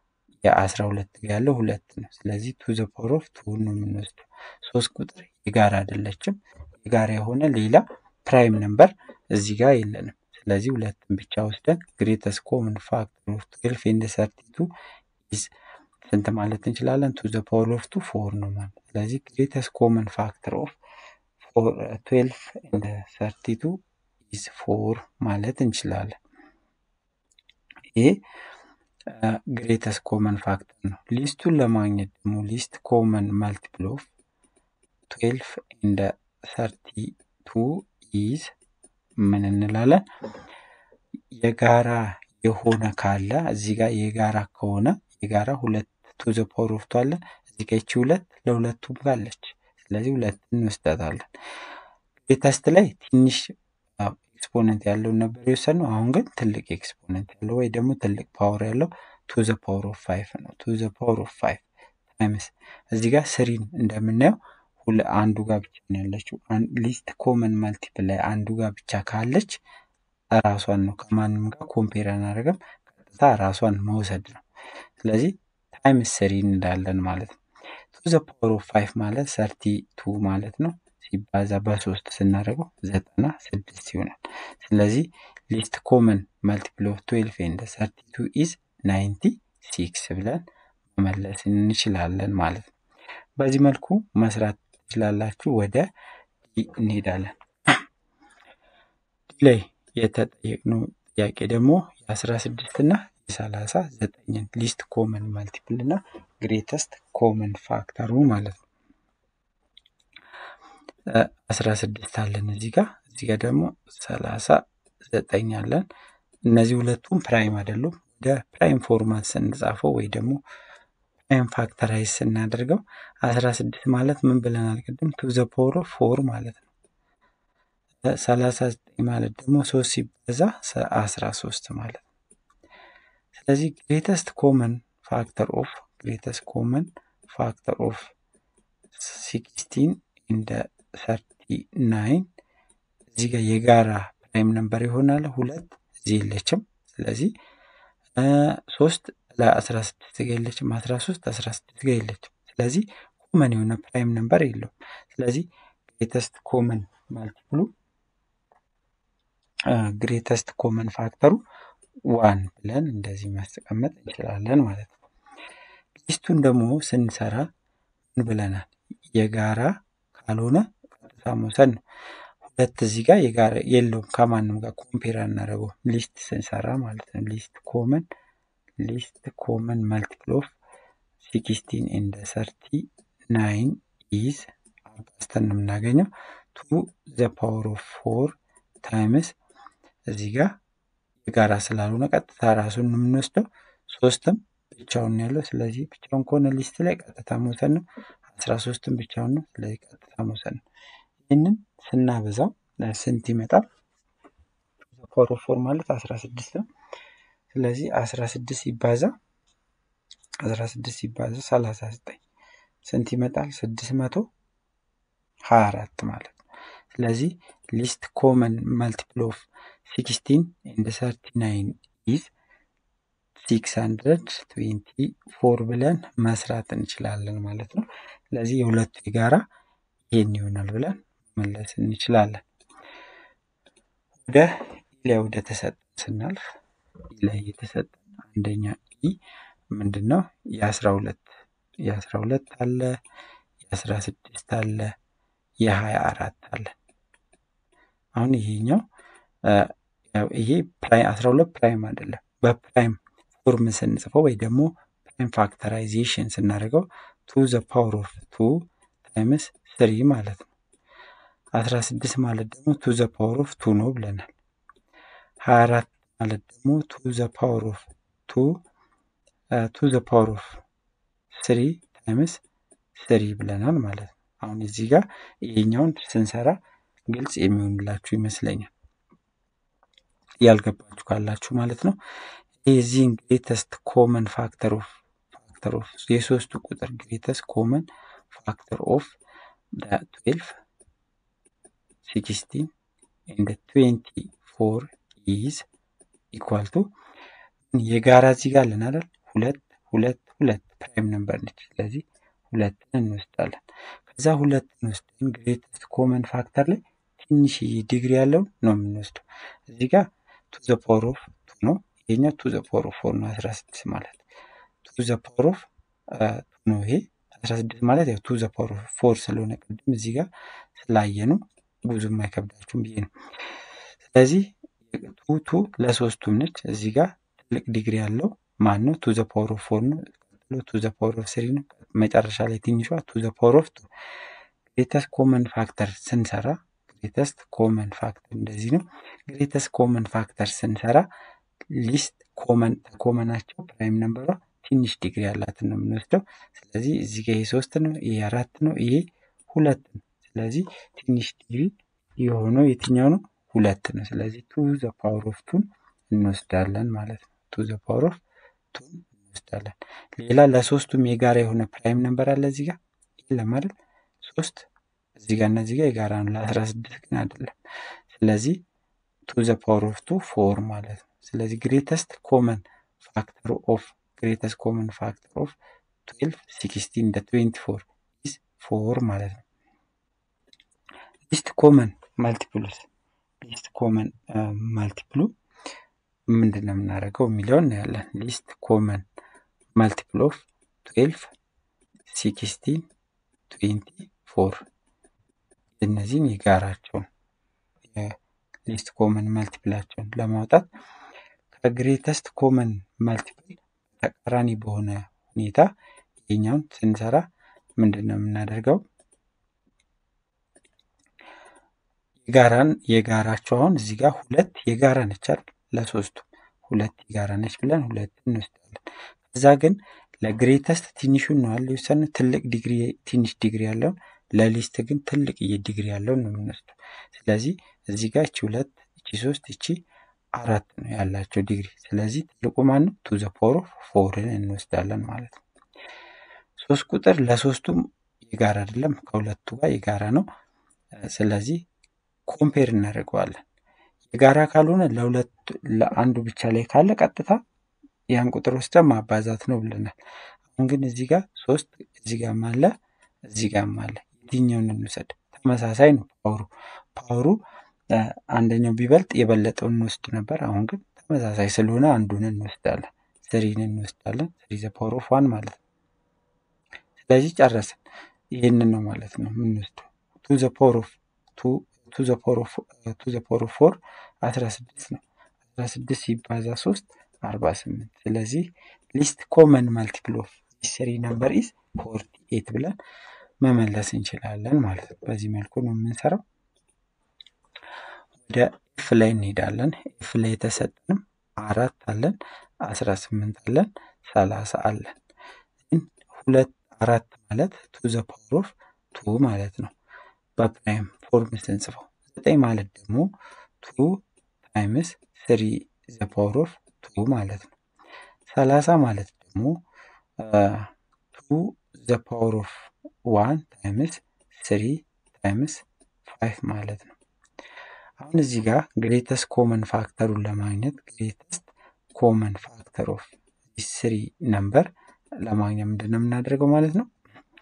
የአስራ ሁለት ጋር ያለው ሁለት ነው። ስለዚህ ቱ ዘ ፓወር ኦፍ ቱ ነው የምንወስደው። ሶስት ቁጥር የጋራ አይደለችም። የጋራ የሆነ ሌላ ፕራይም ነምበር እዚህ ጋር የለንም። ስለዚህ ሁለትን ብቻ ወስደን ግሬተስ ኮመን ፋክተር ኦፍ ትዌልፍ ኤንድ ሰርቲ ቱ ኢዝ ስንት ማለት እንችላለን? ቱ ዘ ፓወር ኦፍ ቱ ፎር ነው ማለት። ስለዚህ ግሬተስ ኮመን ፋክተር ኦፍ ትዌልፍ ኤንድ ሰርቲ ቱ ኢዝ ፎር ማለት እንችላለን። ይሄ ግሬተስ ኮመን ፋክተር ነው። ሊስቱን ለማግኘት ደግሞ ሊስት ኮመን ማልቲፕል ኦፍ ትዌልፍ ኤንድ ሰርቲ ቱ ኢዝ ምን እንላለን? የጋራ የሆነ ካለ እዚህ ጋር የጋራ ከሆነ የጋራ ሁለት ቱ ዘ ፓወር ኦፍ ቱ አለ እዚህ ጋር ይቺ ሁለት ለሁለቱም ካለች ስለዚህ ሁለትን እንወስዳታለን። ግሬተስት ላይ ትንሽ ኤክስፖነንት ያለውን ነበር የወሰድነው። አሁን ግን ትልቅ ኤክስፖነንት ያለው ወይ ደግሞ ትልቅ ፓወር ያለው ቱ ዘ ፓወር ኦፍ ፋይቭ ነው። ቱ ዘ ፓወር ኦፍ ፋይቭ ታይምስ እዚህ ጋር ስሪን እንደምናየው ሁለ አንዱ ጋር ብቻ ነው ያለችው። ሊስት ኮመን ማልቲፕል ላይ አንዱ ጋር ብቻ ካለች ራሷን ነው ከማንም ጋር ኮምፔር አናደርግም። ቀጥታ ራሷን መውሰድ ነው። ስለዚህ ታይምስ ስሪ እንላለን ማለት ነው። ቱ ዘ ፓወር ኦፍ ፋይቭ ማለት ሰርቲ ቱ ማለት ነው። ሲባዛ በሶስት ስናደርገው ዘጠና ስድስት ይሆናል። ስለዚህ ሊስት ኮመን ማልቲፕል ኦፍ ትዌልፍ ኤንድ ሰርቲ ቱ ኢዝ ናይንቲ ሲክስ ብለን መመለስ እንችላለን ማለት ነው። በዚህ መልኩ መስራት ትችላላችሁ። ወደ ዲ እንሄዳለን። ዲ ላይ የተጠየቅነው ጥያቄ ደግሞ የአስራ ስድስት እና የሰላሳ ዘጠኝን ሊስት ኮመን ማልቲፕል እና ግሬተስት ኮመን ፋክተሩ ማለት ነው። አስራ ስድስት አለን እዚህ ጋር እዚህ ጋር ደግሞ ሰላሳ ዘጠኝ አለን። እነዚህ ሁለቱም ፕራይም አይደሉም። ወደ ፕራይም ፎርማት ስንጻፈው ወይ ደግሞ ፕራይም ፋክተራይዝ ስናደርገው አስራ ስድስት ማለት ምን ብለናል ቅድም? ቱ ዘ ፓወር ኦፍ ፎር ማለት ነው። ሰላሳ ዘጠኝ ማለት ደግሞ ሶስት ሲበዛ አስራ ሶስት ማለት ነው። ስለዚህ ግሬተስት ኮመን ፋክተር ኦፍ ግሬተስት ኮመን ፋክተር ኦፍ ሲክስቲን እንደ ሰርቲ ናይን እዚህ ጋር የጋራ ፕራይም ነምበር ይሆናል። ሁለት እዚህ የለችም። ስለዚህ ሶስት ለአስራ ስድስት ጋር የለችም። አስራ ሶስት አስራ ስድስት ጋር የለችም። ስለዚህ ኮመን የሆነ ፕራይም ነምበር የለውም። ስለዚህ ግሬተስት ኮመን ማልቲፕሉ ግሬተስት ኮመን ፋክተሩ ዋን ብለን እንደዚህ ማስቀመጥ እንችላለን ማለት ነው። ሊስቱን ደግሞ ስንሰራ ምን ብለናል? የጋራ ካልሆነ ቀጥታ መውሰድ ነው። ሁለት እዚህ ጋር የጋራ የለውም ከማንም ጋር ኮምፔር አናደርገው ሊስት ስንሰራ ማለት ነው። ሊስት ኮመን ሊስት ኮመን መልቲፕል ኦፍ ሲክስቲን ኤንድ ሰርቲ ናይን ኢዝ አባዝተን ነው የምናገኘው ቱ ዘ ፓወር ኦፍ ፎር ታይምስ እዚህ ጋር የጋራ ስላልሆነ ቀጥታ ራሱን ነው የምንወስደው። ሶስትም ብቻውን ያለው ስለዚህ ብቻውን ከሆነ ሊስት ላይ ቀጥታ መውሰድ ነው። አስራ ሶስትም ብቻውን ነው ስለዚህ ቀጥታ መውሰድ ነው። ይህንን ስናበዛው ስንት ይመጣል? ፓወር ኦፍ ፎር ማለት አስራ ስድስት ነው። ስለዚህ አስራ ስድስት ሲባዛ አስራ ስድስት ሲባዛ ሰላሳ ዘጠኝ ስንት ይመጣል? ስድስት መቶ ሀያ አራት ማለት ነው። ስለዚህ ሊስት ኮመን መልቲፕል ኦፍ ሲክስቲን ኤንድ ሰርቲ ናይን ኢዝ ሲክስ ሀንድረድ ትዌንቲ ፎር ብለን መስራት እንችላለን ማለት ነው። ስለዚህ የሁለቱ የጋራ ይሄን ይሆናል ብለን መመለስ እንችላለን። ወደ ላይ ወደ ተሰጠን ስናልፍ ላይ የተሰጠን አንደኛ ኢ ምንድን ነው? የአስራ ሁለት የአስራ ሁለት አለ የአስራ ስድስት አለ የሀያ አራት አለ። አሁን ይሄኛው ይሄ ፕራይም አስራ ሁለት ፕራይም አይደለም። በፕራይም ፎርም ስንጽፈው ወይ ደግሞ ፕራይም ፋክተራይዜሽን ስናደርገው ቱ ዘ ፓወር ኦፍ ቱ ታይምስ ስሪ ማለት ነው። አስራ ስድስት ማለት ደግሞ ቱ ዘ ፓወር ኦፍ ቱ ነው ብለናል። ሀያ አራት ማለት ደግሞ ቱ ዘ ፓወር ኦፍ ቱ ቱ ዘ ፓወር ኦፍ ስሪ ታይምስ ስሪ ብለናል ማለት ነው። አሁን እዚህ ጋር ይሄኛውን ስንሰራ ግልጽ የሚሆንላችሁ ይመስለኛል። ያልገባችሁ ካላችሁ ማለት ነው። የዚህን ግሬተስት ኮመን ፋክተር ኦፍ ፋክተር ኦፍ የሶስቱ ቁጥር ግሬተስት ኮመን ፋክተር ኦፍ ትዌልፍ ሲክስቲን ኤንድ ትዌንቲ ፎር ኢዝ ኢኳል ቱ የጋራ እዚህ ጋር አለን አይደል? ሁለት ሁለት ሁለት ፕራይም ነምበር ነች። ስለዚህ ሁለትን እንወስዳለን። ከዛ ሁለትን ወስደን ግሬተስት ኮመን ፋክተር ላይ ትንሽዬ ዲግሪ ያለውን ነው የምንወስደው። እዚህ ጋር ቱ ዘ ፓወር ኦፍ ቱ ነው። ይሄኛው ቱ ዘ ፓወር ኦፍ ፎር ነው አስራ ስድስት ማለት ቱ ዘ ፓወር ኦፍ ቱ ነው። ይሄ አስራ ስድስት ማለት ያው ቱ ዘ ፓወር ኦፍ ፎር ስለሆነ ቅድም እዚህ ጋር ስላየኑ ብዙም አይከብዳችሁም ብዬ ነው። ስለዚህ ቱ ቱ ለሶስቱም ነች። እዚህ ጋር ትልቅ ዲግሪ ያለው ማን ነው? ቱ ዘ ፓወር ኦፍ ፎር ነው። ቀጥሎ ቱ ዘ ፓወር ኦፍ ስሪ ነው። መጨረሻ ላይ ትንሿ ቱ ዘ ፓወር ኦፍ ቱ። ግሬተስት ኮመን ፋክተር ስንሰራ ግሬተስት ኮመን ፋክተር እንደዚህ ነው። ግሬተስት ኮመን ፋክተር ስንሰራ ሊስት ኮመን ኮመናቸው ፕራይም ነምበሯ ትንሽ ዲግሪ ያላትን ነው የምንወስደው። ስለዚህ እዚህ ጋር ይሄ ሶስት ነው፣ ይሄ አራት ነው፣ ይሄ ሁለት ነው። ስለዚህ ትንሽ ዲግሪ የሆነው የትኛው ነው? ሁለት ነው። ስለዚህ ቱ ዘ ፓወር ኦፍ ቱን እንወስዳለን ማለት ነው። ቱ ዘ ፓወር ኦፍ ቱን እንወስዳለን። ሌላ ለሶስቱም የጋራ የሆነ ፕራይም ነምበር አለ እዚህ ጋር የለም አይደል? ሶስት እዚህ ጋር እነዚህ ጋር የጋራ ነው። ለአስራ ስድስት ግን አይደለም። ስለዚህ ቱ ዘ ፓወር ኦፍ ቱ ፎር ማለት ነው። ስለዚህ ግሬተስት ኮመን ፋክተር ኦፍ ግሬተስት ኮመን ፋክተር ኦፍ ትዌልቭ ሲክስቲን እንደ ትዌንቲ ፎር ኢዝ ፎር ማለት ነው። ሊስት ኮመን ማልቲፕሉስ ሊስት ኮመን ማልቲፕሉ ምንድን ነው የምናደርገው የሚለውን እናያለን። ሊስት ኮመን ማልቲፕል ኦፍ ትዌልቭ ሲክስቲን ትዌንቲ ፎር እነዚህን የጋራቸውን ሊስት ኮመን መልቲፕላቸውን ለማውጣት ከግሬተስት ኮመን መልቲፕል ተቃራኒ በሆነ ሁኔታ ይሄኛውን ስንሰራ ምንድን ነው የምናደርገው? የጋራን የጋራቸው አሁን እዚህ ጋር ሁለት የጋራ ነች አይደል? ለሶስቱም ሁለት የጋራ ነች ብለን ሁለት እንወስዳለን። ከዛ ግን ለግሬተስት ትንሹን ነው ያለ የወሰንነው ትልቅ ዲግሪ ትንሽ ዲግሪ ያለውን ለሊስት ግን ትልቅ ዲግሪ ያለውን ነው የምንወስደው። ስለዚህ እዚህ ጋር እቺ ሁለት እቺ ሶስት እቺ አራት ነው ያላቸው ዲግሪ። ስለዚህ ትልቁ ማን ነው? ቱ ዘ ፓወር ኦፍ ፎርን እንወስዳለን ማለት ነው። ሶስት ቁጥር ለሶስቱም የጋራ አይደለም፣ ከሁለቱ ጋር የጋራ ነው። ስለዚህ ኮምፔር እናደርገዋለን። የጋራ ካልሆነ ለሁለቱ ለአንዱ ብቻ ላይ ካለ ቀጥታ ያን ቁጥር ወስደን ማባዛት ነው ብለናል። አሁን ግን እዚህ ጋር ሶስት እዚህ ጋርም አለ እዚህ ጋርም አለ። የትኛውን እንውሰድ? ተመሳሳይ ነው ፓወሩ ፓወሩ አንደኛው ቢበልጥ የበለጠውን እንወስድ ነበር። አሁን ግን ተመሳሳይ ስለሆነ አንዱን እንወስዳለን፣ ስሪን እንወስዳለን። ስሪ ዘ ፓወር ኦፍ ዋን ማለት ነው። ስለዚህ ጨረስን። ይህንን ነው ማለት ነው የምንወስደው ቱ ዘ ፓወር ኦፍ ቱ ዘ ፓወር ኦፍ ቱ ዘ ፓወር ኦፍ ፎር አስራ ስድስት ነው። አስራ ስድስት ሲባዛ ሶስት አርባ ስምንት ስለዚህ ሊስት ኮመን ማልቲፕል ኦፍ ስሪ ነምበር ኢዝ ፎርቲ ኤት ብለን መመለስ እንችላለን ማለት ነው። በዚህ መልኩ ነው የምንሰራው። ወደ ኤፍ ላይ እንሄዳለን። ኤፍ ላይ የተሰጠንም አራት አለን፣ አስራ ስምንት አለን፣ ሰላሳ አለን። ሁለት አራት ማለት ቱ ዘ ፓወር ኦፍ ቱ ማለት ነው በፕራይም ፎርም ስንጽፈው። ዘጠኝ ማለት ደግሞ ቱ ታይምስ ስሪ ዘ ፓወር ኦፍ ቱ ማለት ነው። ሰላሳ ማለት ደግሞ ቱ ዘ ፓወር ኦፍ ዋን ታይምስ ስሪ ታይምስ ፋይቭ ማለት ነው። አሁን እዚህ ጋር ግሬተስት ኮመን ፋክተሩን ለማግኘት ግሬተስት ኮመን ፋክተር ኦፍ ስሪ ነምበር ለማግኘት ምንድን ነው የምናደርገው ማለት ነው?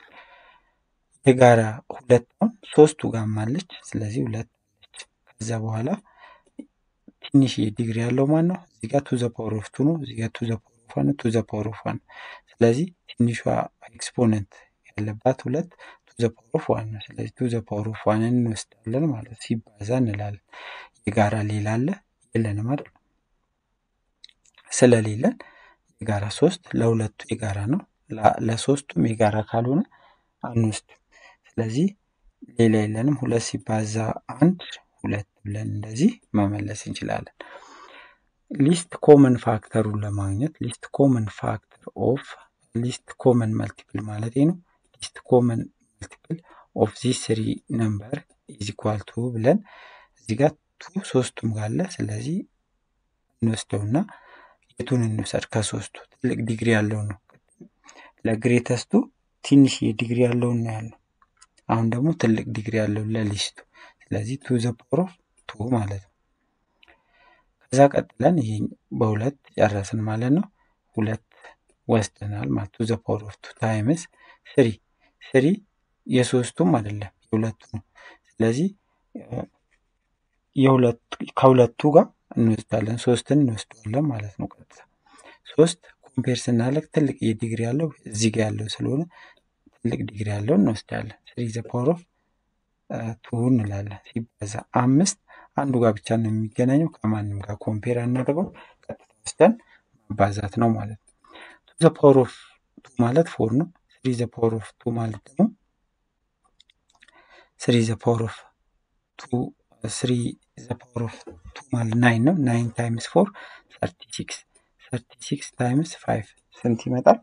የጋራ ሁለት አሁን ሶስቱ ጋም አለች። ስለዚህ ሁለት አለች። ከዛ በኋላ ትንሽ ዲግሪ ያለው ማን ነው? እዚህ ጋር ቱ ዘ ፓወር ኦፍ ቱ ነው። እዚህ ጋር ቱ ዘ ፓወር ኦፍ ዋን ቱ ዘ ፓወር ኦፍ ዋን። ስለዚህ ትንሿ ኤክስፖነንት ያለባት ሁለት ቱ ዘ ፓወር ኦፍ ዋን ነው። ስለዚህ ቱ ዘ ፓወር ኦፍ ዋንን እንወስዳለን ማለት ሲባዛ እንላለን። የጋራ ሌላ አለ የለንም አይደል? ስለሌለን የጋራ ሶስት ለሁለቱ የጋራ ነው። ለሶስቱም የጋራ ካልሆነ አንወስድም። ስለዚህ ሌላ የለንም። ሁለት ሲባዛ አንድ ሁለት ብለን እንደዚህ መመለስ እንችላለን። ሊስት ኮመን ፋክተሩን ለማግኘት ሊስት ኮመን ፋክተር ኦፍ ሊስት ኮመን መልቲፕል ማለት ነው። ሊስት ኮመን መልቲፕል ኦፍ ዚ ስሪ ነምበር ኢዝ ኢኳል ቱ ብለን እዚህ ጋር ቱ ሶስቱም ጋር አለ። ስለዚህ እንወስደውና የቱን እንውሰድ? ከሶስቱ ትልቅ ዲግሪ ያለው ነው። ለግሬተስቱ ትንሽ የዲግሪ ያለውን ነው ያለው። አሁን ደግሞ ትልቅ ዲግሪ ያለው ለሊስቱ። ስለዚህ ቱ ዘ ፓወር ኦፍ ቱ ማለት ነው። ከዛ ቀጥለን ይሄ በሁለት ጨረስን ማለት ነው። ሁለት ወስደናል ማለት ቱ ዘ ፓወር ኦፍ ቱ ታይምስ ስሪ ስሪ የሶስቱም አይደለም የሁለቱ ነው። ስለዚህ ከሁለቱ ጋር እንወስዳለን ሶስትን እንወስደዋለን ማለት ነው። ቀጥታ ሶስት ኮምፔር ስናደርግ ትልቅ የዲግሪ ያለው እዚህ ጋር ያለው ስለሆነ ትልቅ ዲግሪ ያለው እንወስዳለን። ስሪ ዘ ፓወር ኦፍ ቱ እንላለን። ሲባዛ አምስት አንዱ ጋር ብቻ ነው የሚገናኘው ከማንም ጋር ኮምፔር አናደርገው ቀጥታ ወስደን ማባዛት ነው ማለት ነው። ቱ ዘ ፓወር ኦፍ ቱ ማለት ፎር ነው። ስሪ ዘ ፓወር ኦፍ ቱ ማለት ደግሞ ስሪ ዘ ፓወር ኦፍ ቱ ስሪ ዘ ፓወር ኦፍ ቱ ማለት ናይን ነው። ናይን ታይምስ ፎር ሰርቲ ሲክስ ሰርቲ ሲክስ ታይምስ ፋይቭ ስንት ይመጣል?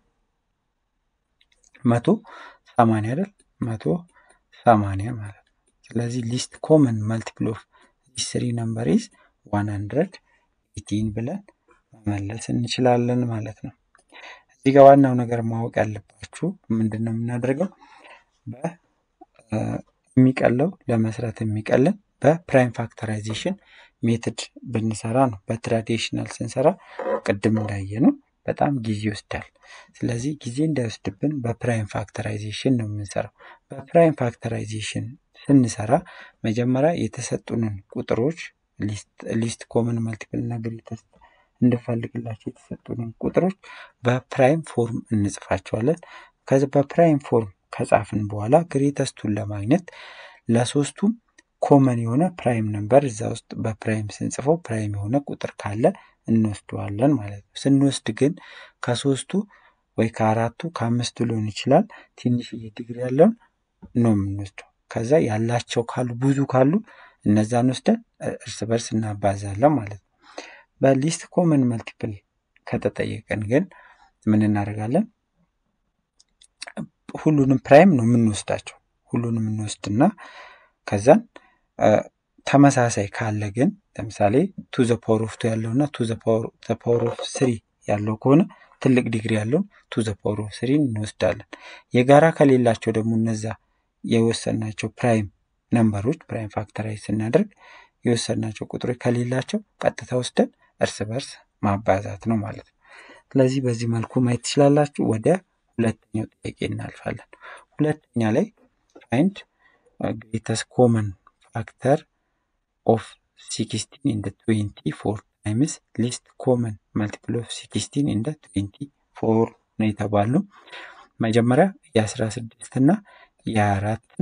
መቶ ሰማንያ አይደል? መቶ ሰማንያ ማለት ነው። ስለዚህ ሊስት ኮመን መልቲፕል ኦፍ ዲስ ስሪ ነምበር ኢዝ ዋን ሀንድረድ ኤቲን ብለን መመለስ እንችላለን ማለት ነው። እዚህ ጋር ዋናው ነገር ማወቅ ያለባችሁ ምንድን ነው የምናደርገው የሚቀለው ለመስራት የሚቀልን በፕራይም ፋክተራይዜሽን ሜትድ ብንሰራ ነው። በትራዲሽናል ስንሰራ ቅድም እንዳየ ነው በጣም ጊዜ ይወስዳል። ስለዚህ ጊዜ እንዳይወስድብን በፕራይም ፋክተራይዜሽን ነው የምንሰራው። በፕራይም ፋክተራይዜሽን ስንሰራ መጀመሪያ የተሰጡንን ቁጥሮች ሊስት ኮመን መልቲፕል እና ግሬተስት እንድፈልግላቸው የተሰጡንን ቁጥሮች በፕራይም ፎርም እንጽፋቸዋለን። ከዚህ በፕራይም ፎርም ከጻፍን በኋላ ግሬተስቱን ለማግኘት ለሶስቱም ኮመን የሆነ ፕራይም ነምበር እዛ ውስጥ በፕራይም ስንጽፈው ፕራይም የሆነ ቁጥር ካለ እንወስደዋለን ማለት ነው። ስንወስድ ግን ከሶስቱ ወይ ከአራቱ ከአምስቱ ሊሆን ይችላል ትንሽዬ ዲግሪ ያለውን ነው የምንወስደው። ከዛ ያላቸው ካሉ ብዙ ካሉ እነዛን ወስደን እርስ በርስ እናባዛለን ማለት ነው። በሊስት ኮመን መልቲፕል ከተጠየቀን ግን ምን እናደርጋለን? ሁሉንም ፕራይም ነው የምንወስዳቸው። ሁሉንም እንወስድና ከዛን ተመሳሳይ ካለ ግን ለምሳሌ ቱ ዘ ፓወር ኦፍ ቱ ያለው እና ቱ ዘ ፓወር ኦፍ ስሪ ያለው ከሆነ ትልቅ ዲግሪ ያለውን ቱ ዘ ፓወር ኦፍ ስሪ እንወስዳለን። የጋራ ከሌላቸው ደግሞ እነዛ የወሰናቸው ፕራይም ነምበሮች ፕራይም ፋክተራይዝ ስናደርግ የወሰናቸው ቁጥሮች ከሌላቸው ቀጥታ ወስደን እርስ በርስ ማባዛት ነው ማለት ነው። ስለዚህ በዚህ መልኩ ማየት ትችላላችሁ። ወደ ሁለተኛው ጥያቄ እናልፋለን። ሁለተኛ ላይ ፋይንድ ግሬተስት ኮመን ፋክተር ኦፍ ሲክስቲን ኢንደ ትዌንቲ ፎር ታይምስ ሊስት ኮመን መልቲፕል ኦፍ ሲክስቲን ኢንደ ትዌንቲ ፎር ነው የተባልነው። መጀመሪያ የአስራ ስድስት እና የሀያ አራትን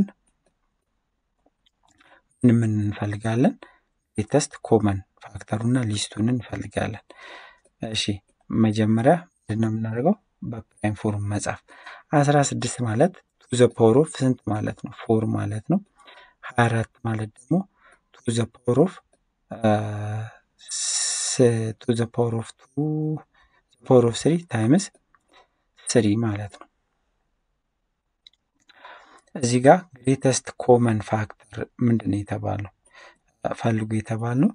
ምን ምን እንፈልጋለን? ግሬተስት ኮመን ፋክተሩና ሊስቱን እንፈልጋለን። እሺ መጀመሪያ ምንድን ነው የምናደርገው? በፕራይም ፎርም መጻፍ አስራ ስድስት ማለት ቱ ዘ ፓወር ኦፍ ስንት ማለት ነው? ፎር ማለት ነው። ሀያ አራት ማለት ደግሞ ቱ ዘ ፓወር ኦፍ ቱ ዘ ፓወር ኦፍ ቱ ፓወር ኦፍ ስሪ ታይምስ ስሪ ማለት ነው። እዚህ ጋር ግሬተስት ኮመን ፋክተር ምንድን ነው የተባለው? ፈልጉ የተባልነው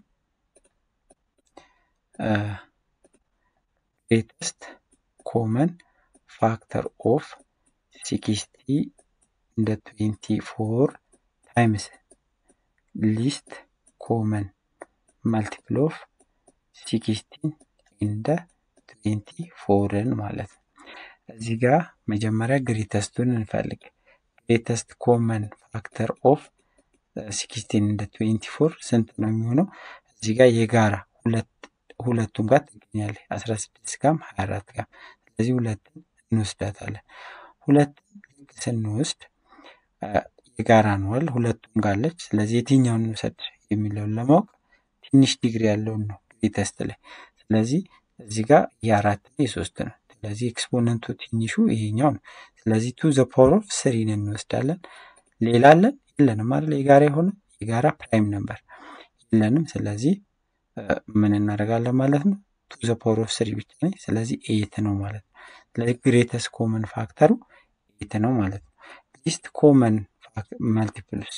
ግሬተስት ኮመን ፋክተር ኦፍ ሲክስቲ እንደ ትዌንቲ ፎር ታይምስ ሊስት ኮመን መልቲፕል ኦፍ ሲክስቲን እንደ ትዌንቲ ፎርን ማለት ነው። እዚህ ጋር መጀመሪያ ግሬተስቱን እንፈልግ። ግሬተስት ኮመን ፋክተር ኦፍ ሲክስቲን እንደ ትዌንቲ ፎር ስንት ነው የሚሆነው? እዚህ ጋር የጋራ ሁለቱም ጋር ትገኛለች። አስራ ስድስት ጋም ሀያ አራት ጋም ስለዚህ ሁለትን እንወስዳታለን። ሁለትን ልክ ስንወስድ የጋራ ነዋል ሁለቱም ጋለች። ስለዚህ የትኛውን እንውሰድ የሚለውን ለማወቅ ትንሽ ዲግሪ ያለውን ነው ግሬተስት ላይ። ስለዚህ እዚህ ጋር የአራት እና የሶስት ነው። ስለዚህ ኤክስፖነንቱ ትንሹ ይሄኛው ነው። ስለዚህ ቱ ዘ ፓወር ኦፍ ስሪን እንወስዳለን። ሌላ አለን የለንም አይደል? የጋራ የሆነ የጋራ ፕራይም ነበር የለንም። ስለዚህ ምን እናደርጋለን ማለት ነው? ቱ ዘ ፓወር ኦፍ ስሪ ብቻ ነኝ። ስለዚህ ኤት ነው ማለት ነው። ስለዚህ ግሬተስት ኮመን ፋክተሩ ኤት ነው ማለት ነው። ሊስት ኮመን መልቲፕልስ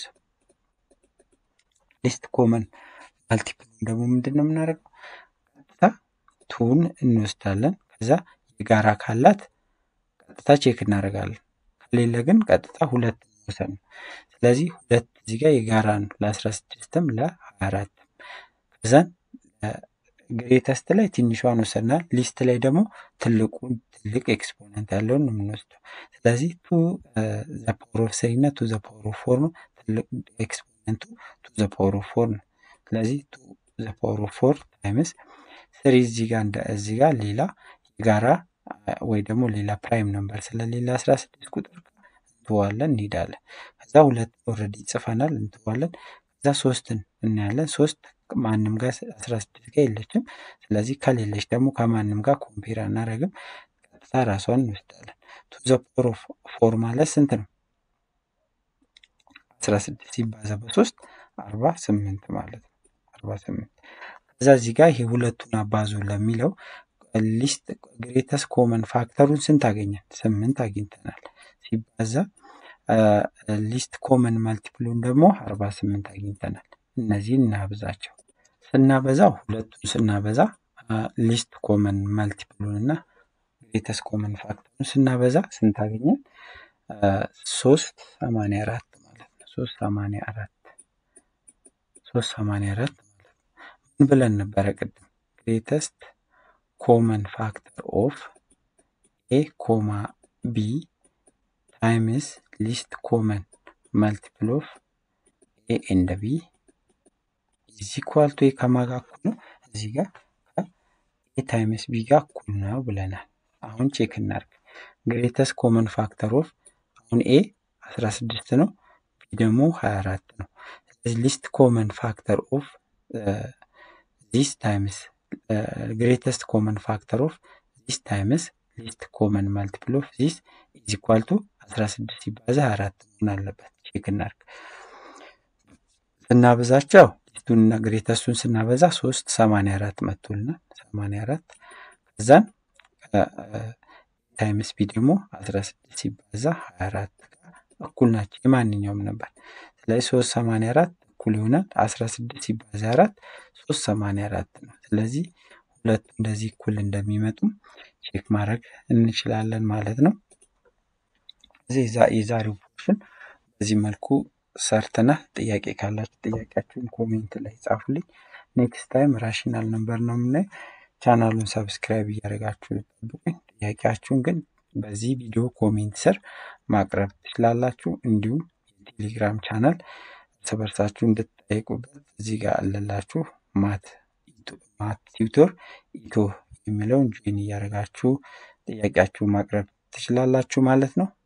ሊስት ኮመን መልቲፕል ደግሞ ምንድን ነው የምናደርገው? ቀጥታ ቱን እንወስዳለን። ከዛ የጋራ ካላት ቀጥታ ቼክ እናደርጋለን። ከሌለ ግን ቀጥታ ሁለት መውሰድ ነው። ስለዚህ ሁለት እዚህ ጋር የጋራ ነው ለአስራ ስድስትም ለሀያ አራትም ከዛን ግሬተስት ላይ ትንሿን ወሰድናል። ሊስት ላይ ደግሞ ትልቁን ትልቅ ኤክስፖነንት ያለውን ነው የምንወስደው። ስለዚህ ቱ ዘ ፓወር ኦፍ ስሪ እና ቱ ዘ ፓወር ኦፍ ፎር ነው። ትልቅ ኤክስፖነንቱ ቱ ዘ ፓወር ኦፍ ፎር ነው። ስለዚህ ቱ ዘ ፓወር ኦፍ ፎር ታይምስ ስሪ እዚህ ጋር እንደ እዚህ ጋር ሌላ የጋራ ወይ ደግሞ ሌላ ፕራይም ነምበር ስለሌላ አስራ ስድስት ቁጥር እንትዋለን እንሄዳለን። ከዛ ሁለት ኦልሬዲ ጽፈናል እንትዋለን። ከዛ ሶስትን እናያለን። ሶስት ማንም ጋር አስራ ስድስት ጋር የለችም። ስለዚህ ከሌለች ደግሞ ከማንም ጋር ኮምፔር አናደርግም። ቀጥታ ራሷን እንወስዳለን። ቱ ዘ ፓወር ኦፍ ፎር ማለት ስንት ነው? አስራ ስድስት ሲባዛ በሶስት አርባ ስምንት ማለት ነው። አርባ ስምንት ከዛ እዚህ ጋር ይሄ ሁለቱን አባዙ ለሚለው ሊስት ግሬተስ ኮመን ፋክተሩን ስንት አገኘን? ስምንት አግኝተናል። ሲባዛ ሊስት ኮመን መልቲፕሉን ደግሞ አርባ ስምንት አግኝተናል። እነዚህን እናብዛቸው። ስናበዛው ሁለቱን ስናበዛ ሊስት ኮመን መልቲፕሉን እና ግሬተስ ኮመን ፋክተሩን ስናበዛ ስንት አገኘን? ሶስት ሰማንያ አራት ማለት ነው። ሶስት ሰማንያ አራት ሶስት ሰማንያ አራት ማለት ነው። ምን ብለን ነበረ ቅድም? ግሬተስት ኮመን ፋክተር ኦፍ ኤ ኮማ ቢ ታይምስ ሊስት ኮመን መልቲፕል ኦፍ ኤ ኤንድ ቢ ኢዝ ኢኳል ቱ ኤ ከማጋ እኩል ነው። እዚህ ጋር ኤ ታይምስ ቢ ጋር እኩል ነው ብለናል። አሁን ቼክ እናርግ። ግሬተስ ኮመን ፋክተር ኦፍ አሁን ኤ 16 ነው፣ ቢ ደግሞ 24 ነው። ስለዚህ ሊስት ኮመን ፋክተር ኦፍ ዚስ ታይምስ ግሬተስት ኮመን ፋክተር ኦፍ ዚስ ታይምስ ሊስት ኮመን መልቲፕል ኦፍ ዚስ ኢዝ ኢኳል ቱ 16 ሲባዛ 24 መሆን አለበት። ቼክ እናርግ። ስናበዛቸው ሊስቱንና ግሬተስቱን ስናበዛ 3 84 መጥቶልናል። 84 ከዛን ታይምስ ቢ ደግሞ 16 ሲባዛ 24 ጋር እኩል ናቸው። የማንኛውም ነበር። ስለዚህ 3 84 እኩል ይሆናል 16 ሲባዛ 4 3 84 ነው። ስለዚህ ሁለቱ እንደዚህ እኩል እንደሚመጡም ቼክ ማድረግ እንችላለን ማለት ነው። እዚህ የዛሬው ፖርሽን በዚህ መልኩ ሰርተናል። ጥያቄ ካላችሁ ጥያቄያችሁን ኮሜንት ላይ ጻፉልኝ። ኔክስት ታይም ራሽናል ነምበር ነው የምናየው። ቻናሉን ሰብስክራይብ እያደረጋችሁ ጠብቁኝ። ጥያቄያችሁን ግን በዚህ ቪዲዮ ኮሜንት ስር ማቅረብ ትችላላችሁ። እንዲሁም የቴሌግራም ቻናል እርስ በርሳችሁ እንድትጠይቁበት እዚህ ጋር አለላችሁ ማት ማት ቲዩቶር ኢትዮ የሚለውን ጆይን እያደረጋችሁ ጥያቄያችሁ ማቅረብ ትችላላችሁ ማለት ነው።